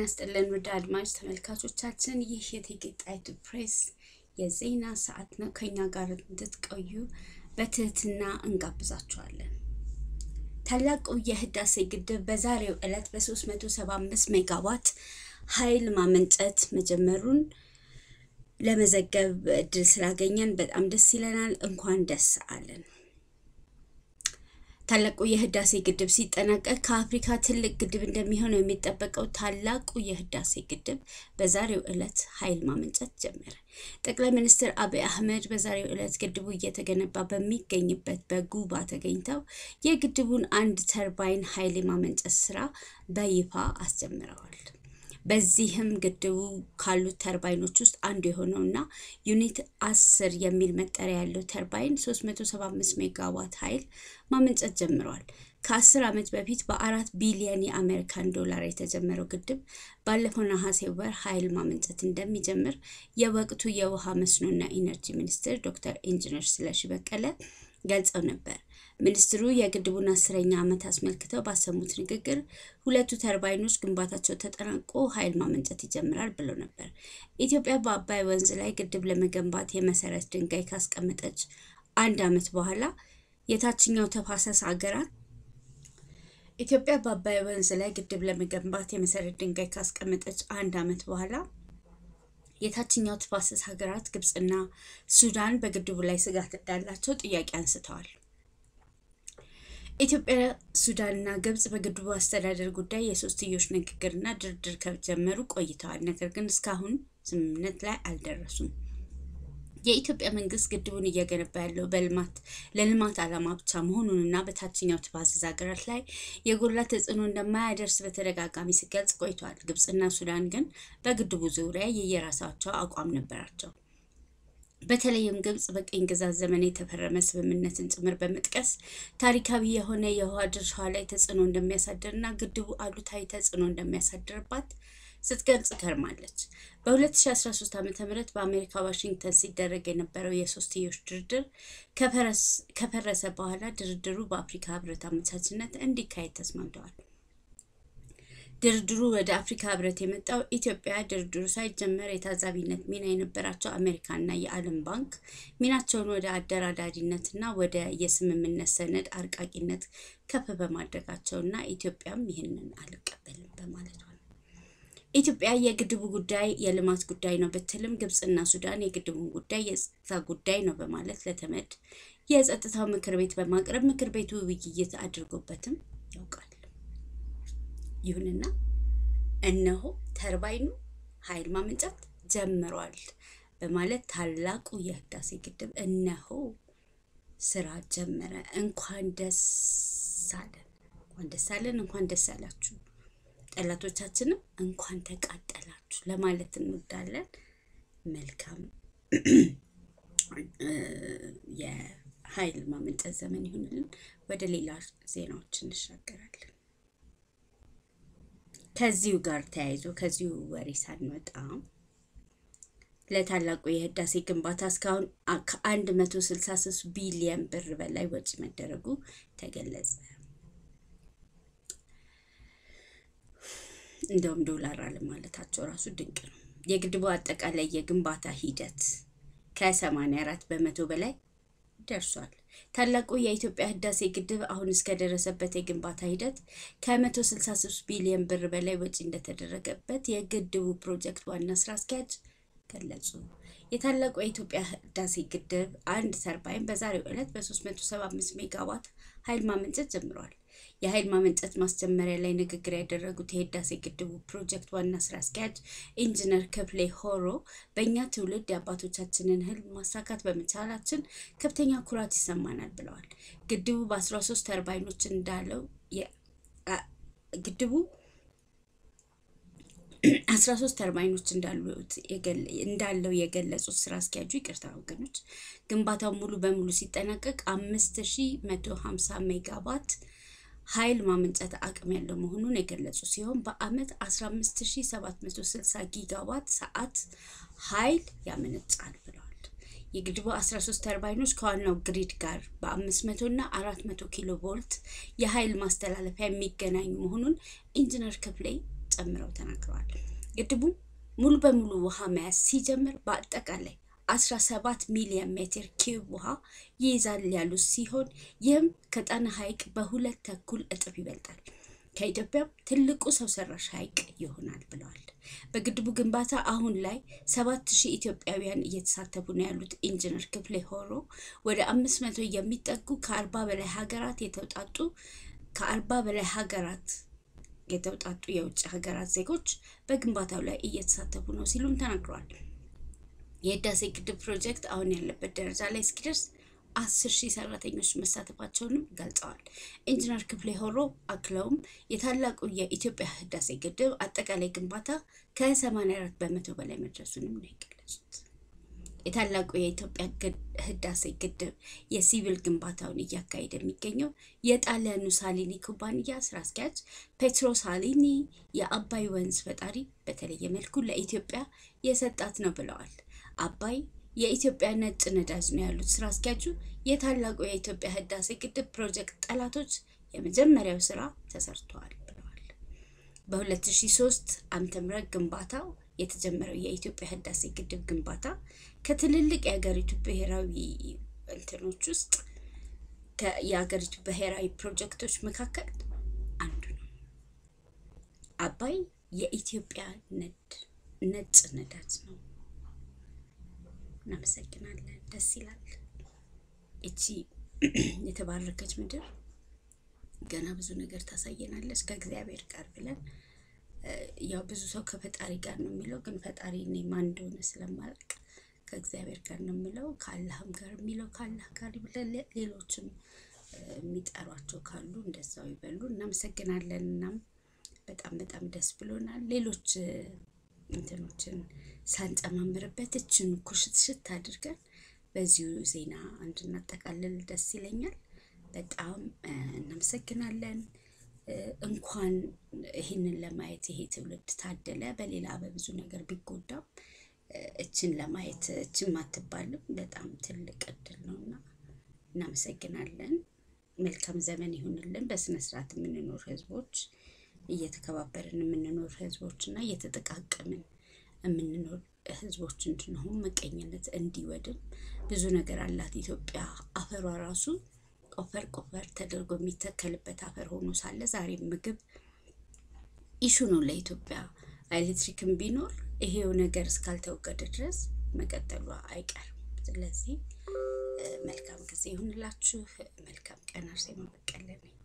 ይስጥልን ውድ አድማጭ ተመልካቾቻችን፣ ይህ የእቴጌ ጣይቱ ፕሬስ የዜና ሰዓት ነው። ከኛ ጋር እንድትቆዩ በትህትና እንጋብዛችኋለን። ታላቁ የህዳሴ ግድብ በዛሬው ዕለት በ375 ሜጋዋት ኃይል ማመንጨት መጀመሩን ለመዘገብ እድል ስላገኘን በጣም ደስ ይለናል። እንኳን ደስ አለን። ታላቁ የህዳሴ ግድብ ሲጠናቀቅ ከአፍሪካ ትልቅ ግድብ እንደሚሆነው የሚጠበቀው ታላቁ የህዳሴ ግድብ በዛሬው ዕለት ኃይል ማመንጨት ጀመረ። ጠቅላይ ሚኒስትር አብይ አህመድ በዛሬው ዕለት ግድቡ እየተገነባ በሚገኝበት በጉባ ተገኝተው የግድቡን አንድ ተርባይን ኃይል የማመንጨት ስራ በይፋ አስጀምረዋል። በዚህም ግድቡ ካሉት ተርባይኖች ውስጥ አንዱ የሆነው እና ዩኒት አስር የሚል መጠሪያ ያለው ተርባይን 375 ሜጋዋት ኃይል ማመንጨት ጀምረዋል። ከአስር ዓመት በፊት በአራት ቢሊየን የአሜሪካን ዶላር የተጀመረው ግድብ ባለፈው ነሐሴ ወር ኃይል ማመንጨት እንደሚጀምር የወቅቱ የውሃ መስኖና ኢነርጂ ሚኒስትር ዶክተር ኢንጂነር ስለሺ በቀለ ገልጸው ነበር። ሚኒስትሩ የግድቡን አስረኛ ዓመት አስመልክተው ባሰሙት ንግግር ሁለቱ ተርባይኖች ግንባታቸው ተጠናቆ ኃይል ማመንጨት ይጀምራል ብለው ነበር። ኢትዮጵያ በአባይ ወንዝ ላይ ግድብ ለመገንባት የመሰረት ድንጋይ ካስቀመጠች አንድ ዓመት በኋላ የታችኛው ተፋሰስ ሀገራት ኢትዮጵያ በአባይ ወንዝ ላይ ግድብ ለመገንባት የመሰረት ድንጋይ ካስቀመጠች አንድ ዓመት በኋላ የታችኛው ተፋሰስ ሀገራት ግብፅና ሱዳን በግድቡ ላይ ስጋት እንዳላቸው ጥያቄ አንስተዋል። ኢትዮጵያ፣ ሱዳንና ግብጽ በግድቡ አስተዳደር ጉዳይ የሶስትዮሽ ንግግርና ድርድር ከጀመሩ ቆይተዋል። ነገር ግን እስካሁን ስምምነት ላይ አልደረሱም። የኢትዮጵያ መንግስት ግድቡን እየገነባ ያለው በልማት ለልማት ዓላማ ብቻ መሆኑንና በታችኛው ተፋሰስ ሀገራት ላይ የጎላ ተጽዕኖ እንደማያደርስ በተደጋጋሚ ሲገልጽ ቆይተዋል። ግብጽና ሱዳን ግን በግድቡ ዙሪያ የየራሳቸው አቋም ነበራቸው። በተለይም ግብጽ በቅኝ ግዛት ዘመን የተፈረመ ስምምነትን ጭምር በመጥቀስ ታሪካዊ የሆነ የውሃ ድርሻዋ ላይ ተጽዕኖ እንደሚያሳድርና ግድቡ አሉታዊ ተጽዕኖ እንደሚያሳድርባት ስትገልጽ ከርማለች። በ2013 ዓ ም በአሜሪካ ዋሽንግተን ሲደረግ የነበረው የሶስትዮሽ ድርድር ከፈረሰ በኋላ ድርድሩ በአፍሪካ ህብረት አመቻችነት እንዲካሄድ ተስማምተዋል። ድርድሩ ወደ አፍሪካ ህብረት የመጣው ኢትዮጵያ ድርድሩ ሳይጀመር የታዛቢነት ሚና የነበራቸው አሜሪካና የዓለም ባንክ ሚናቸውን ወደ አደራዳሪነትና ወደ የስምምነት ሰነድ አርቃቂነት ከፍ በማድረጋቸውና ኢትዮጵያም ይህንን አልቀበልም በማለቷ ነው። ኢትዮጵያ የግድቡ ጉዳይ የልማት ጉዳይ ነው ብትልም ግብፅና ሱዳን የግድቡን ጉዳይ የጸጥታ ጉዳይ ነው በማለት ለተመድ የጸጥታው ምክር ቤት በማቅረብ ምክር ቤቱ ውይይት አድርጎበትም ያውቃል። ይሁንና እነሆ ተርባይኑ ኃይል ማመንጨት ጀምሯል በማለት ታላቁ የህዳሴ ግድብ እነሆ ስራ ጀመረ። እንኳን ደስ አለን፣ እንኳን ደስ አለን፣ እንኳን ደስ አላችሁ። ጠላቶቻችንም እንኳን ተቃጠላችሁ ለማለት እንወዳለን። መልካም የኃይል ማመንጨት ዘመን ይሁንልን። ወደ ሌላ ዜናዎች እንሻገራለን። ከዚሁ ጋር ተያይዞ ከዚሁ ወሬ ሳንወጣ ለታላቁ የህዳሴ ግንባታ እስካሁን ከአንድ መቶ ስልሳ ሶስት ቢሊየን ብር በላይ ወጪ መደረጉ ተገለጸ። እንደውም ዶላር አለማለታቸው ራሱ ድንቅ ነው። የግድቡ አጠቃላይ የግንባታ ሂደት ከሰማንያ አራት በመቶ በላይ ደርሷል። ታላቁ የኢትዮጵያ ህዳሴ ግድብ አሁን እስከደረሰበት የግንባታ ሂደት ከ163 ቢሊዮን ብር በላይ ወጪ እንደተደረገበት የግድቡ ፕሮጀክት ዋና ስራ አስኪያጅ ገለጹ። የታላቁ የኢትዮጵያ ህዳሴ ግድብ አንድ ተርባይን በዛሬው ዕለት በ375 ሜጋዋት ኃይል ማመንጨት ጀምረዋል። የኃይል ማመንጨት ማስጀመሪያ ላይ ንግግር ያደረጉት የህዳሴ ግድቡ ፕሮጀክት ዋና ስራ አስኪያጅ ኢንጂነር ክፍሌ ሆሮ በእኛ ትውልድ የአባቶቻችንን ህልም ማሳካት በመቻላችን ከፍተኛ ኩራት ይሰማናል ብለዋል። ግድቡ በ13 ተርባይኖች እንዳለው ግድቡ 13 ተርባይኖች እንዳለው የገለጹት ስራ አስኪያጁ ይቅርታ ወገኖች፣ ግንባታው ሙሉ በሙሉ ሲጠናቀቅ 5150 ሜጋዋት ኃይል ማመንጨት አቅም ያለው መሆኑን የገለጹ ሲሆን በአመት 15760 ጊጋዋት ሰዓት ኃይል ያመነጫል ብለዋል። የግድቡ 13 ተርባይኖች ከዋናው ግሪድ ጋር በ500 እና 400 ኪሎ ቮልት የኃይል ማስተላለፊያ የሚገናኙ መሆኑን ኢንጂነር ክፍሌ ጨምረው ተናግረዋል። ግድቡ ሙሉ በሙሉ ውሃ መያዝ ሲጀምር በአጠቃላይ 17 ሚሊዮን ሜትር ኪዩብ ውሃ ይይዛል ያሉት ሲሆን ይህም ከጣና ሐይቅ በሁለት ተኩል እጥፍ ይበልጣል። ከኢትዮጵያም ትልቁ ሰው ሰራሽ ሐይቅ ይሆናል ብለዋል። በግድቡ ግንባታ አሁን ላይ ሰባት ሺህ ኢትዮጵያውያን እየተሳተፉ ነው ያሉት ኢንጂነር ክፍሌ ሆሮ ወደ አምስት መቶ የሚጠጉ ከአርባ በላይ ሀገራት የተውጣጡ ከአርባ በላይ ሀገራት የተውጣጡ የውጭ ሀገራት ዜጎች በግንባታው ላይ እየተሳተፉ ነው ሲሉም ተናግረዋል። የህዳሴ ግድብ ፕሮጀክት አሁን ያለበት ደረጃ ላይ እስኪደርስ አስር ሺህ ሰራተኞች መሳተፋቸውንም ገልጸዋል። ኢንጂነር ክፍሌ ሆሮ አክለውም የታላቁ የኢትዮጵያ ህዳሴ ግድብ አጠቃላይ ግንባታ ከ84 በመቶ በላይ መድረሱንም ነው የገለጹት። የታላቁ የኢትዮጵያ ህዳሴ ግድብ የሲቪል ግንባታውን እያካሄደ የሚገኘው የጣሊያኑ ሳሊኒ ኩባንያ ስራ አስኪያጅ ፔትሮ ሳሊኒ የአባይ ወንዝ ፈጣሪ በተለየ መልኩ ለኢትዮጵያ የሰጣት ነው ብለዋል። አባይ የኢትዮጵያ ነጭ ነዳጅ ነው ያሉት ስራ አስኪያጁ የታላቁ የኢትዮጵያ ህዳሴ ግድብ ፕሮጀክት ጠላቶች የመጀመሪያው ስራ ተሰርተዋል ብለዋል። በ2003 ዓመተ ምህረት ግንባታው የተጀመረው የኢትዮጵያ ህዳሴ ግድብ ግንባታ ከትልልቅ የሀገሪቱ ብሔራዊ እንትኖች ውስጥ የሀገሪቱ ብሔራዊ ፕሮጀክቶች መካከል አንዱ ነው። አባይ የኢትዮጵያ ነጭ ነዳጅ ነው። እናመሰግናለን። ደስ ይላል። እቺ የተባረከች ምድር ገና ብዙ ነገር ታሳየናለች ከእግዚአብሔር ጋር ብለን ያው ብዙ ሰው ከፈጣሪ ጋር ነው የሚለው፣ ግን ፈጣሪ እኔ ማን እንደሆነ ስለማላውቅ ከእግዚአብሔር ጋር ነው የሚለው። ከአላህም ጋር የሚለው ከአላህ ጋር ብለን ሌሎችም የሚጠሯቸው ካሉ እንደዛው ይበሉ። እናመሰግናለን። እናም በጣም በጣም ደስ ብሎናል። ሌሎች እንትኖችን ሳንጨማምርበት እችን ኩሽትሽት አድርገን በዚሁ ዜና እንድናጠቃልል ደስ ይለኛል። በጣም እናመሰግናለን። እንኳን ይህንን ለማየት ይሄ ትውልድ ታደለ። በሌላ በብዙ ነገር ቢጎዳም እችን ለማየት እችን ማትባልም በጣም ትልቅ እድል ነው እና እናመሰግናለን። መልካም ዘመን ይሁንልን። በስነስርዓት የምንኖር ህዝቦች እየተከባበርን የምንኖር ህዝቦች እና እየተጠቃቀምን የምንኖር ህዝቦች እንድንሆን መቀኝነት እንዲወድም ብዙ ነገር አላት ኢትዮጵያ። አፈሯ ራሱ ቆፈር ቆፈር ተደርጎ የሚተከልበት አፈር ሆኖ ሳለ ዛሬ ምግብ ኢሹ ነው ለኢትዮጵያ። ኤሌክትሪክም ቢኖር ይሄው ነገር እስካልተወገደ ድረስ መቀጠሏ አይቀርም። ስለዚህ መልካም ጊዜ ይሁንላችሁ። መልካም ቀን። አርሴማ በቀለ ነኝ።